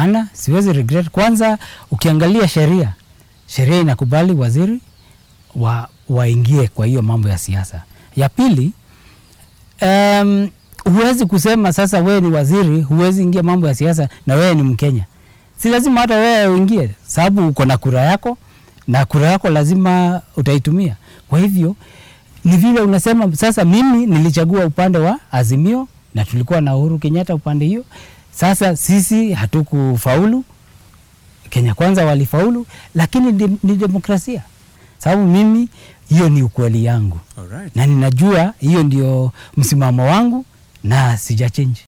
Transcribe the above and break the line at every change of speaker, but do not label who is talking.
Hapana, siwezi regret. Kwanza ukiangalia sheria, sheria inakubali waziri wa waingie kwa hiyo mambo ya siasa. Ya pili, um, huwezi kusema sasa wewe ni waziri, huwezi ingia mambo ya siasa na wewe ni Mkenya. Si lazima hata wewe uingie, sababu uko na kura yako na kura yako lazima utaitumia. Kwa hivyo ni vile unasema sasa, mimi nilichagua upande wa Azimio na tulikuwa na Uhuru Kenyatta upande hiyo. Sasa sisi hatukufaulu, Kenya Kwanza walifaulu, lakini ni, ni demokrasia, sababu mimi hiyo ni ukweli yangu
Alright.
na ninajua hiyo ndio msimamo wangu na sijachange.